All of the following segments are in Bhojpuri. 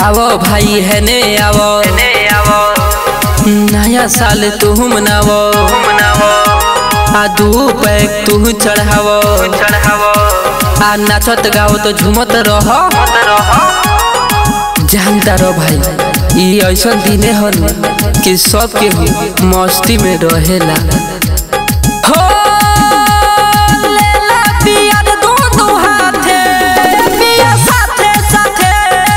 आवो भाई है ने आवो नया साल तू मनावो आ दू पैक तू चढ़ावो आ नाचत गाओ तो झूमत रह जानता रहो भाई ई ऐसा दिने हन कि सब के मस्ती में रहेला हो लेला पियर दोनों हाथे पिया साथे साथे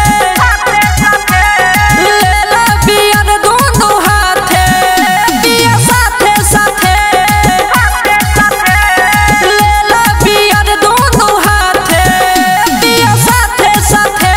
लेला पियर दोनों हाथे पिया साथे साथे लेला पियर दोनों हाथे पिया साथे साथे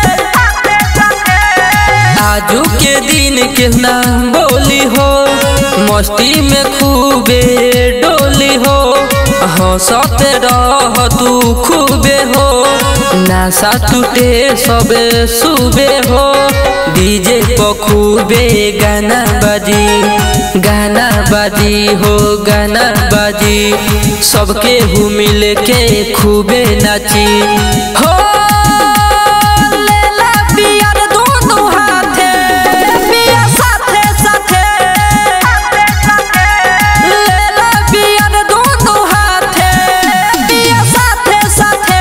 आजू के दिन के ना बोली हो मस्ती में खूबे डोली हो हंसते रह तू खूबे हो नासा टूटे सबे सुबे हो डीजे पर खूबे गाना बाजी गाना बाजी हो गाना बाजी सबके हु मिल के खूबे नाची हो लेला पियर दोनों हाथे पिया साथे साथे लेला पियर दोनों हाथे पिया साथे साथे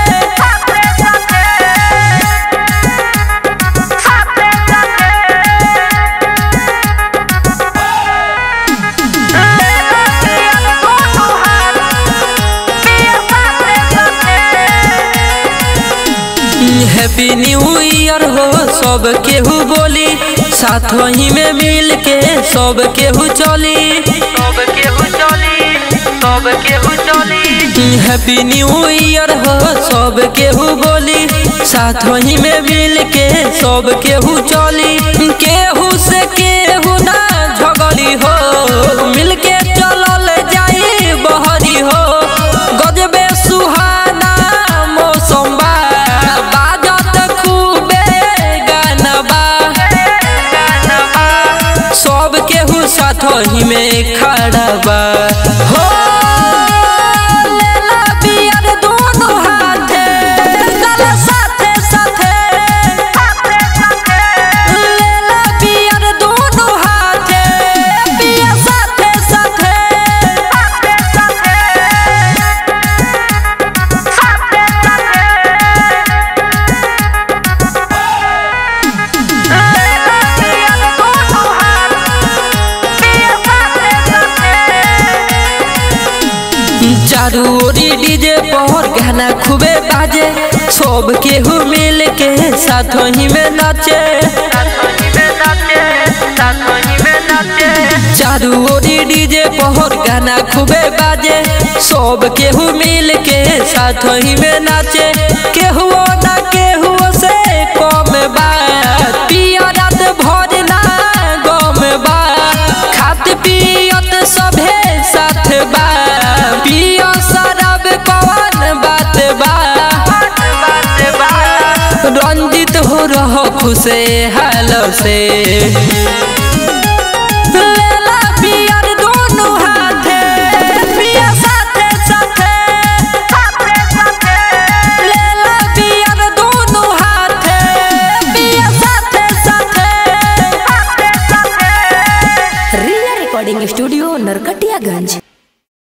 हैप्पी न्यू ईयर हो सब केहू बोली साथ ही में मिल के सब केहू चली सब केहू चली सब केहू चली हैप्पी न्यू ईयर हो सब केहू बोली साथ ही में मिल के सब केहू चली केहू से केहू ना झगड़ी हो मिल के चलल जाई बहरी हो गजबे सुहाना मौसम बा बाजत खूबे गाना बा सब केहू साथ ही में खड़ा बा हो लेला पियर दोनों हाथे गला साथे साथे लेला पियर दोनों हाथे पिया साथे साथे चारू ओरी डीजे पर गाना खूबे बाजे सब केहू मिल के साथ ही में नाचे चारू ओरी डीजे पर गाना खूबे बाजे सब केहू मिल के साथ ही में नाचे केहू ना केहू से कम बा पिया रात भर ना गम बा खात पियत सभे साथ बा पिया शराब कवन बात बा रंजित हो रहो खुशे हाल से लेला पियर दोनों हाथे पिया साथे साथे लेला पियर दोनों हाथे पिया साथे साथे रिया रिकॉर्डिंग स्टूडियो नरकटियागंज